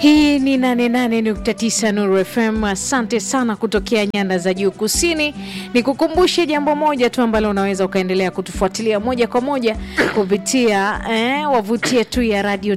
Hii ni 88.9 Nuru FM. Asante sana kutokea nyanda za juu kusini. Nikukumbushe jambo moja tu ambalo unaweza ukaendelea kutufuatilia moja kwa moja kupitia eh, wavuti yetu ya radio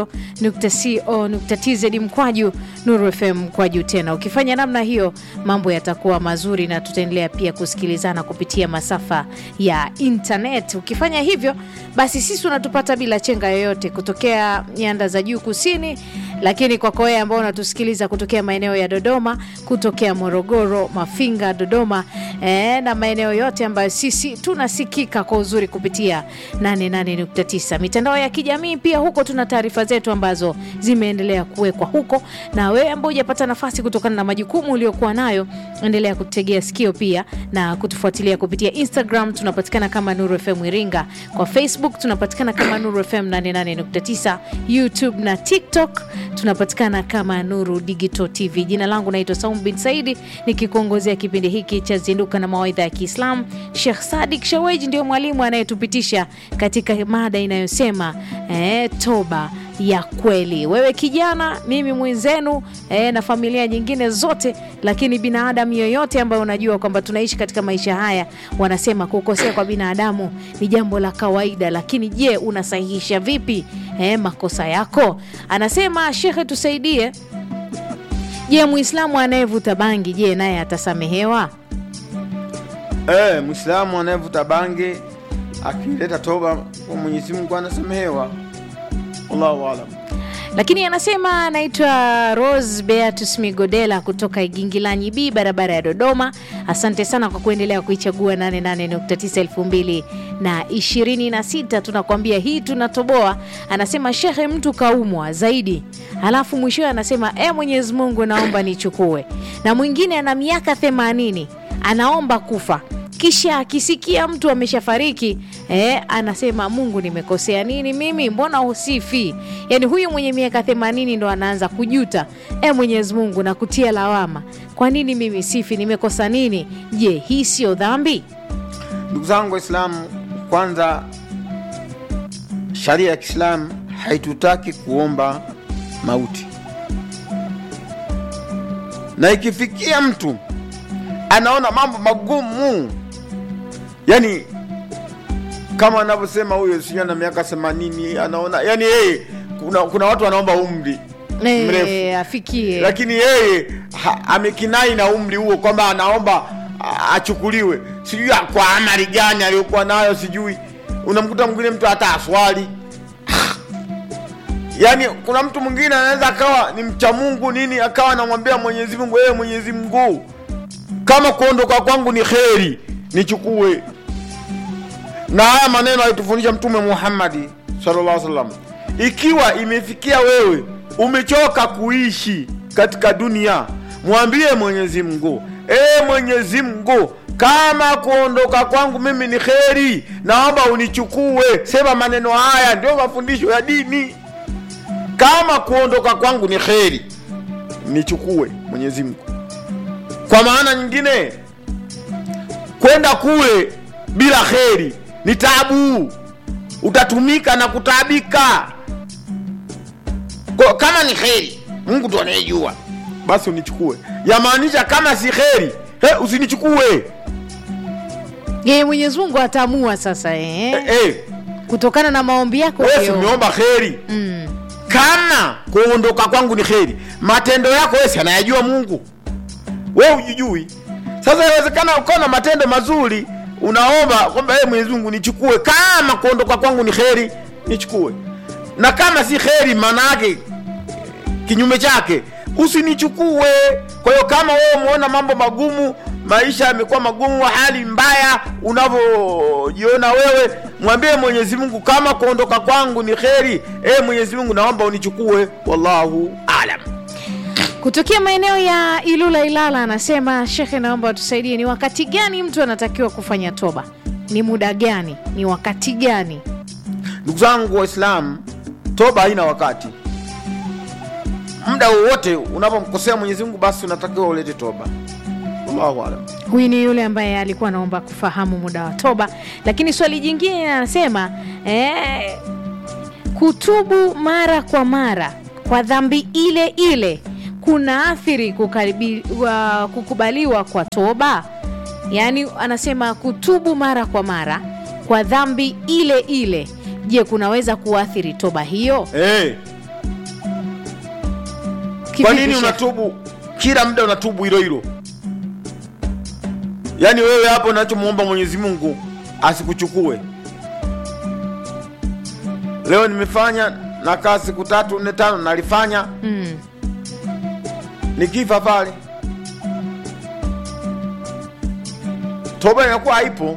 tadio.co.tz mkwaju Nuru FM mkwaju. Tena ukifanya namna hiyo, mambo yatakuwa mazuri na tutaendelea pia kusikilizana kupitia masafa ya internet. Ukifanya hivyo, basi sisi unatupata bila chenga yoyote kutokea nyanda za juu kusini lakini kwako wewe ambao unatusikiliza kutokea maeneo ya Dodoma, kutokea Morogoro, Mafinga, Dodoma eh, na maeneo yote ambayo sisi tunasikika kwa uzuri kupitia 88.9 mitandao ya kijamii. Pia huko tuna taarifa zetu ambazo zimeendelea kuwekwa huko, na wewe ambao hujapata nafasi kutokana na majukumu uliokuwa nayo, endelea kutegea sikio pia na kutufuatilia kupitia Instagram, tunapatikana kama Nuru FM Iringa, kwa Facebook tunapatikana kama Nuru FM 88.9, YouTube na TikTok tunapatikana kama Nuru Digital TV. Jina langu naitwa Saum bin Saidi, nikikuongozea kipindi hiki cha Zinduka na Mawaidha ya Kiislamu. Sheikh Sadik Shaweji ndio mwalimu anayetupitisha katika mada inayosema eh, toba ya kweli. Wewe kijana, mimi mwenzenu eh, na familia nyingine zote, lakini binadamu yoyote ambayo unajua kwamba tunaishi katika maisha haya, wanasema kukosea kwa binadamu ni jambo la kawaida, lakini je, unasahihisha vipi eh, makosa yako? Anasema shekhe, tusaidie. Je, muislamu anayevuta bangi, je, naye atasamehewa? Eh, Muislamu anayevuta bangi akileta toba kwa Mwenyezi Mungu anasamehewa. Allahu aalam. Lakini anasema anaitwa Rose Beatus Migodela kutoka Igingilanyi B, barabara ya Dodoma. Asante sana kwa kuendelea kuichagua 88.9 2026. Tunakwambia hii tunatoboa. Anasema shehe, mtu kaumwa zaidi, alafu mwishowe anasema e, Mwenyezi Mungu naomba nichukue. Na mwingine ana miaka 80 anaomba kufa kisha akisikia mtu ameshafariki eh, anasema Mungu, nimekosea nini mimi? Mbona usifi? Yani huyu mwenye miaka themanini ndo anaanza kujuta, eh, Mwenyezi Mungu na kutia lawama, kwa nini mimi sifi? Nimekosa nini? Je, hii sio dhambi? Ndugu zangu Waislamu, kwanza sharia ya Kiislamu haitutaki kuomba mauti, na ikifikia mtu anaona mambo magumu, yani kama anavyosema huyo sijui na miaka themanini anaona yani yeye kuna, kuna watu wanaomba umri Eh, mrefu afikie lakini yeye ha- amekinai na umri huo kwamba anaomba a- achukuliwe, sijui kwa amali gani aliyokuwa nayo, sijui. Unamkuta mwingine mtu hata aswali yaani, kuna mtu mwingine anaweza akawa ni mcha Mungu nini, akawa anamwambia Mwenyezi Mungu, wewe Mwenyezi Mungu, kama kuondoka kwangu ni kheri, nichukue. Na haya maneno alitufundisha Mtume Muhammadi sallallahu alaihi wasallam. Ikiwa imefikia wewe umechoka kuishi katika dunia, mwambie Mwenyezi Mungu, e Mwenyezi Mungu, kama kuondoka kwangu mimi ni kheri, naomba unichukue. Sema maneno haya, ndio mafundisho ya dini. Kama kuondoka kwangu ni kheri, nichukue Mwenyezi Mungu. Kwa maana nyingine, kwenda kule bila kheri ni tabu, utatumika na kutaabika. Kwa, kama ni kheri, Mungu ndo anayejua, basi unichukue. Yamaanisha kama si kheri, he, usinichukue. yeye Mwenyezi Mungu ataamua sasa eh, Eh, eh, kutokana na maombi yako wewe si hiyo. umeomba kheri Mm. kama kuondoka kwangu ni kheri, matendo yako wewe si anayajua Mungu, wewe hujijui. Sasa inawezekana ukawa na matendo mazuri, unaomba kwamba yeye Mwenyezi Mungu nichukue, kama kuondoka kwangu ni kheri, nichukue, na kama si kheri, maana yake kinyume chake usinichukue. Kwa hiyo kama wewe umeona mambo magumu, maisha yamekuwa magumu, hali mbaya unavyojiona wewe, mwambie Mwenyezi Mungu, kama kuondoka kwangu ni kheri, e Mwenyezi Mungu, naomba unichukue. Wallahu alam. Kutokea maeneo ya Ilula Ilala anasema shekhe, naomba tusaidie, ni wakati gani mtu anatakiwa kufanya toba? Ni muda gani? Ni wakati gani? Ndugu zangu Waislamu, toba haina wakati. Muda wowote unapomkosea Mwenyezi Mungu, basi unatakiwa ulete toba. Wallahu alam. Huyu ni yule ambaye alikuwa anaomba kufahamu muda wa toba, lakini swali jingine anasema eh, kutubu mara kwa mara kwa dhambi ile ile kuna athiri kukaribi, wa, kukubaliwa kwa toba yaani anasema kutubu mara kwa mara kwa dhambi ile ile je kunaweza kuathiri toba hiyo Eh, kwa Kivipi, nini Sheikh? unatubu kila muda unatubu hilo hilo? Yaani wewe hapo unachomwomba Mwenyezi Mungu asikuchukue. Leo nimefanya nakaa siku tatu nne tano nalifanya mm. nikifa pale, toba inakuwa haipo.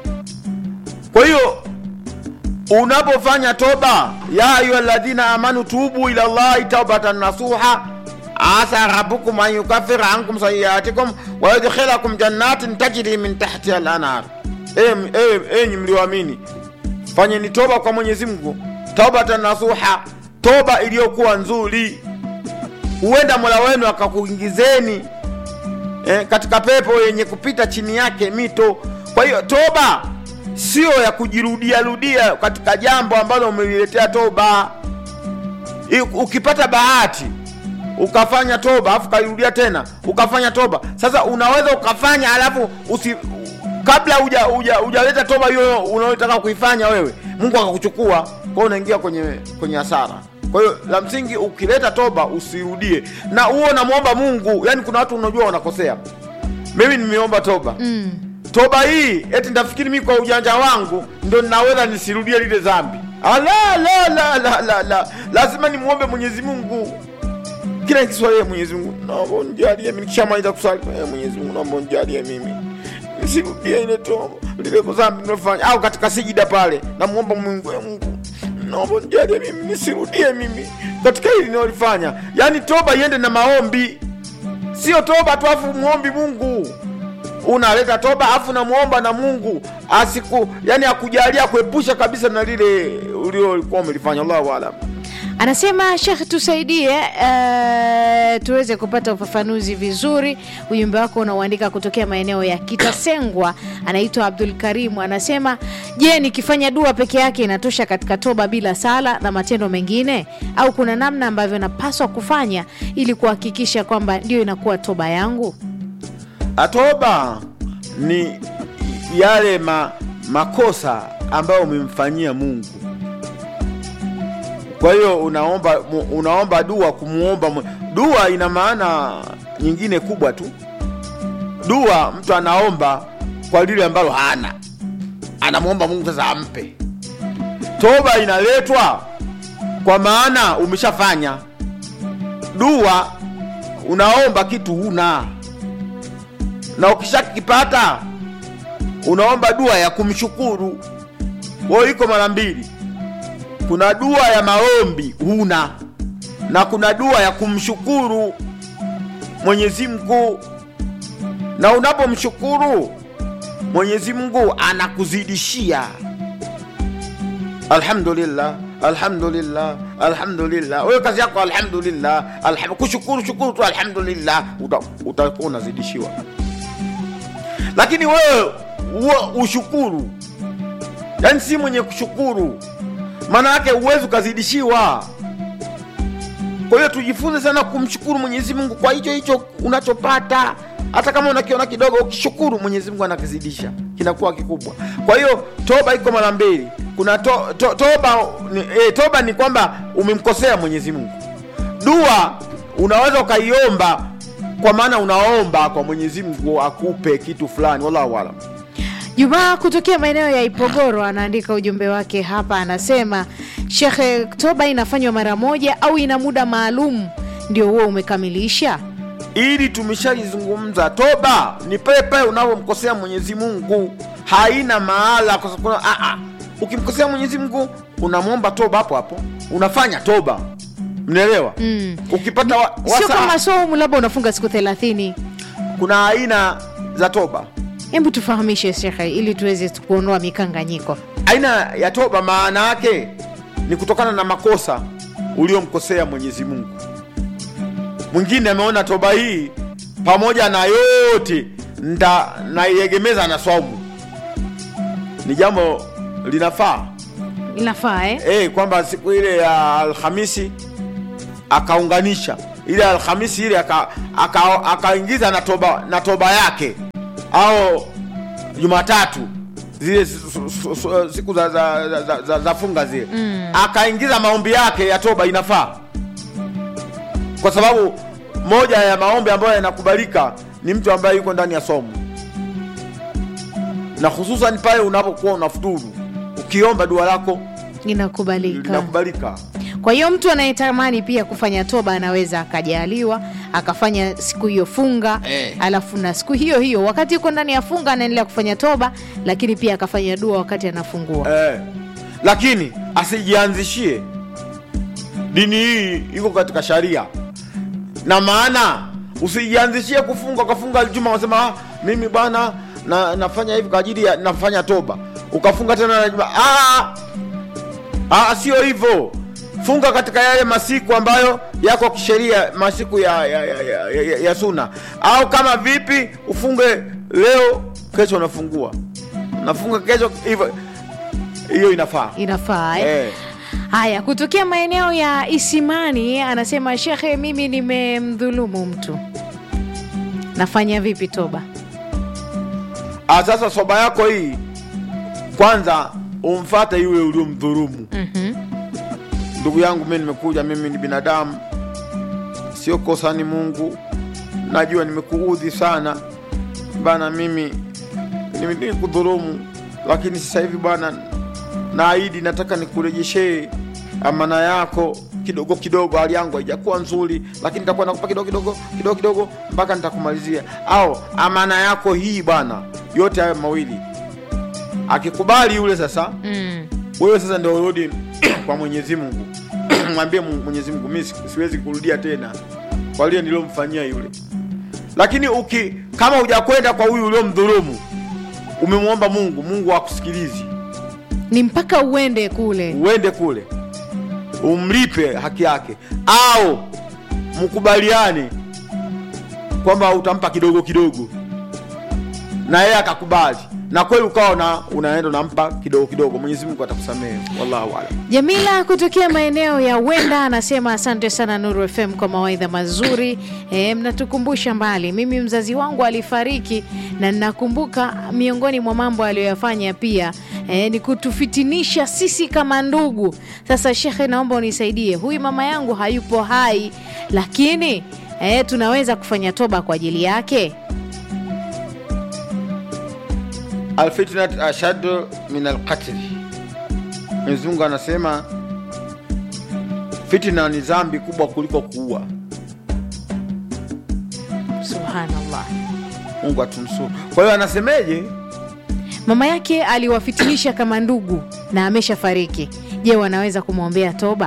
Kwa hiyo unapofanya toba, ya ayuha alladhina amanu tubu ila llahi taubatan nasuha asa rabbukum an yukaffira ankum sayiatikum wa yudkhilakum jannatin tajri min tahtiha al-anhar. Enyi mlioamini, fanyeni toba kwa Mwenyezi Mungu, taubatan nasuha, toba iliyokuwa nzuri huenda mola wenu akakuingizeni eh, katika pepo yenye kupita chini yake mito. Kwa hiyo toba sio ya kujirudia rudia katika jambo ambalo umeliletea toba. I- Ukipata bahati ukafanya toba alafu ukairudia tena ukafanya toba, sasa unaweza ukafanya alafu usi kabla huja huja hujaleta toba hiyo unayotaka kuifanya wewe, Mungu akakuchukua, kwa hiyo unaingia kwenye kwenye hasara. Kwa hiyo la msingi ukileta toba usirudie, na huo unamwomba Mungu. Yani kuna watu unajua wanakosea. Mimi nimeomba toba Mm. toba hii eti ndafikiri mimi kwa ujanja wangu ndo ninaweza nisirudie lile dhambi. Ala, la, la, la, la, la. Lazima nimwombe Mwenyezi Mungu kila nikiswalia Mwenyezi Mungu, naomba unijalie mimi. Nikishamaliza kuswali, eh, Mwenyezi Mungu, naomba unijalie mimi nisirudie ile toba lile dhambi nilofanya, au katika sijida pale namwomba Mungu, eh, Mungu naomba unijalie mimi nisirudie mimi katika hili ninalofanya. Yani toba iende na maombi, sio toba tu afu muombi Mungu unaleta toba afu namwomba na Mungu asiku yani akujalia kuepusha kabisa na lile uliokuwa umelifanya. Allahu alam. anasema shekh tusaidie uh, tuweze kupata ufafanuzi vizuri ujumbe wako unauandika kutokea maeneo ya kitasengwa anaitwa abdul karimu anasema je nikifanya dua peke yake inatosha katika toba bila sala na matendo mengine au kuna namna ambavyo napaswa kufanya ili kuhakikisha kwamba ndio inakuwa toba yangu Atoba ni yale ma, makosa ambayo umemfanyia Mungu. Kwa hiyo unaomba mu- unaomba dua kumuomba Mwe- dua ina maana nyingine kubwa tu. Dua mtu anaomba kwa lile ambalo hana, anamwomba Mungu sasa ampe. Toba inaletwa kwa maana umeshafanya. Dua unaomba kitu huna na ukishakipata unaomba dua ya kumshukuru. Kwa hiyo iko mara mbili, kuna dua ya maombi huna, na kuna dua ya kumshukuru Mwenyezi Mungu. Na unapomshukuru Mwenyezi Mungu anakuzidishia. Alhamdulillah, alhamdulillah, alhamdulillah. Wewe kazi yako alhamdulillah, alham, kushukuru shukuru tu alhamdulillah, uta- utakuwa unazidishiwa lakini wewe uwe ushukuru, yaani si mwenye kushukuru, maana yake huwezi ukazidishiwa. Kwa hiyo tujifunze sana kumshukuru Mwenyezi Mungu kwa hicho hicho unachopata, hata kama unakiona kidogo, ukishukuru Mwenyezi Mungu anakizidisha, kinakuwa kikubwa. Kwa hiyo toba iko mara mbili. Kuna to, to, toba ni, eh, toba ni kwamba umemkosea Mwenyezi Mungu. Dua unaweza ukaiomba kwa maana unaomba kwa Mwenyezi Mungu akupe kitu fulani, wallahu alam. Jumaa kutokea maeneo ya Ipogoro anaandika ujumbe wake hapa, anasema shekhe, toba inafanywa mara moja au ina muda maalum ndio huo umekamilisha? ili tumeshalizungumza. Toba ni pale pale unapomkosea Mwenyezi Mungu, haina mahala kwa sababu ah, ah, ukimkosea Mwenyezi Mungu unamwomba toba hapo hapo, unafanya toba, mnaelewa? Mm. Ukipata wa, Sio wasa, kama somu labda unafunga siku thelathini. kuna aina za toba. Hebu tufahamishe shekhe, ili tuweze kuondoa mikanganyiko. Aina ya toba maana yake ni kutokana na makosa uliomkosea Mwenyezi Mungu. Mwingine ameona toba hii pamoja na yote nda naiegemeza na swaumu, ni jambo linafaa Inafaa eh? eh, kwamba siku ile ya Alhamisi akaunganisha ile Alhamisi ile aka- aka- akaingiza na toba, na toba yake au Jumatatu zile su- su- su- su- siku za, za, za, za, za, za funga zile mm. akaingiza maombi yake ya toba inafaa, kwa sababu moja ya maombi ambayo yanakubalika ni mtu ambaye yuko ndani ya somo, na hususan pale unapokuwa unafuturu, ukiomba dua lako inakubalika. linakubalika. Kwa hiyo mtu anayetamani pia kufanya toba anaweza akajaliwa akafanya siku hiyo funga Eh. alafu na siku hiyo hiyo wakati yuko ndani ya funga anaendelea kufanya toba, lakini pia akafanya dua wakati anafungua. eh, lakini asijianzishie dini hii iko katika sharia na maana usijianzishie kufunga ukafunga juma unasema ah, mimi bwana na, nafanya hivi kwa ajili ya nafanya toba ukafunga tena na juma ah, ah, sio hivyo funga katika yale masiku ambayo yako kisheria masiku ya, ya, ya, ya, ya, ya, ya suna au kama vipi ufunge leo kesho unafungua nafunga kesho hivyo hiyo inafaa Inafaa eh? eh. Haya, kutokea maeneo ya Isimani anasema shekhe, mimi nimemdhulumu mtu, nafanya vipi toba? Ah, sasa soba yako hii kwanza umfate yule uliomdhurumu. Mhm. Ndugu yangu, mimi nimekuja, mimi ni binadamu, sio kosa, ni Mungu. Najua nimekuudhi sana bana, mimi nimi- nilikudhulumu, lakini sasa hivi bwana, naahidi nataka nikurejeshee amana yako kidogo kidogo. Hali yangu haijakuwa nzuri, lakini nitakuwa nakupa kidogo kidogo kidogo kidogo mpaka nitakumalizia. Au amana yako hii bwana, yote hayo mawili akikubali yule sasa Mm. wewe sasa ndio urudi kwa Mwenyezi Mungu mwambie Mungu- Mwenyezi Mungu mimi si- siwezi kurudia tena kwa lile nililomfanyia yule. Lakini uki kama hujakwenda kwa huyu uliomdhulumu, umemwomba Mungu, Mungu akusikilizi, Ni mpaka uende kule. uende kule umlipe haki yake, au mkubaliane kwamba utampa kidogo kidogo, na yeye akakubali, na kweli ukawa na unaenda unampa kidogo kidogo, Mwenyezi Mungu atakusamehe. Wallahu a'lam. Jamila kutokea maeneo ya Wenda anasema asante sana Nuru FM kwa mawaidha mazuri. E, mnatukumbusha mbali. Mimi mzazi wangu alifariki na ninakumbuka miongoni mwa mambo aliyoyafanya pia e, ni kutufitinisha sisi kama ndugu. Sasa shekhe, naomba unisaidie, huyu mama yangu hayupo hai, lakini e, tunaweza kufanya toba kwa ajili yake? alfitnat ashadu min alqatli. Mwenyezi Mungu anasema fitna ni dhambi kubwa kuliko kuua. Subhanallah. Mungu atumsuru. Kwa hiyo anasemeje? Mama yake aliwafitinisha kama ndugu na ameshafariki. Je, wanaweza kumwombea toba?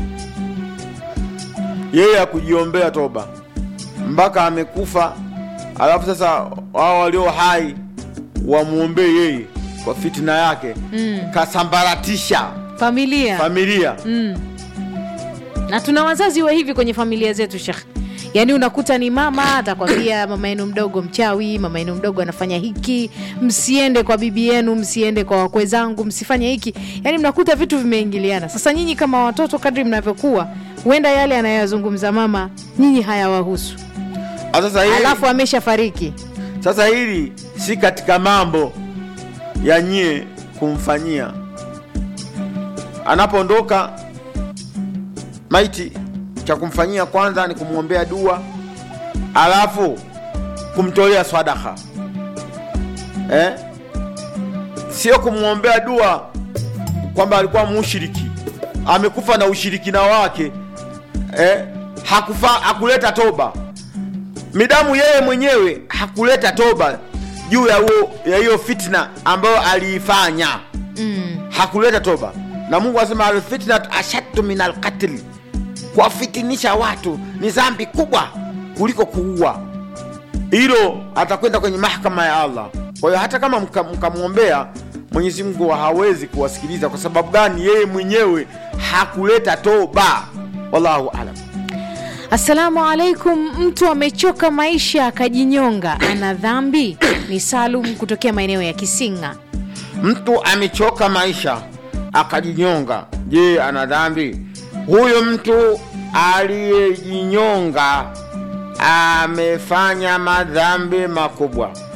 Yeye akujiombea toba mpaka amekufa, alafu sasa wao walio hai wamwombee yeye kwa fitna yake Mm. kasambaratisha Familia familia. mm. na tuna wazazi wa hivi kwenye familia zetu Sheikh. Yaani unakuta ni mama atakwambia mama yenu mdogo mchawi, mama yenu mdogo anafanya hiki, msiende kwa bibi yenu, msiende kwa wakwe zangu, msifanye hiki. Yaani mnakuta vitu vimeingiliana. Sasa nyinyi kama watoto, kadri mnavyokuwa, huenda yale anayoyazungumza mama nyinyi hayawahusu, Ah, Sasa hili, alafu ameshafariki. sasa hili si katika mambo ya nyie kumfanyia anapoondoka maiti, cha kumfanyia kwanza ni kumwombea dua, alafu kumtolea sadaka eh? Sio kumwombea dua kwamba alikuwa mushiriki amekufa na ushirikina wake eh? Hakufa, hakuleta toba midamu yeye mwenyewe hakuleta toba juu ya huo ya hiyo fitna ambayo aliifanya Mm. hakuleta toba na mungu anasema alfitnat ashaddu min alqatli kuwafitinisha watu ni dhambi kubwa kuliko kuua hilo atakwenda kwenye mahakama ya allah kwa hiyo hata kama mka- mkamwombea mwenyezi mungu hawezi kuwasikiliza kwa sababu gani yeye mwenyewe hakuleta toba wallahu alam Assalamu alaikum. Mtu amechoka maisha akajinyonga, ana dhambi? Ni Salum kutokea maeneo ya Kisinga. mtu amechoka maisha akajinyonga, je, ana dhambi? Huyo mtu aliyejinyonga amefanya madhambi makubwa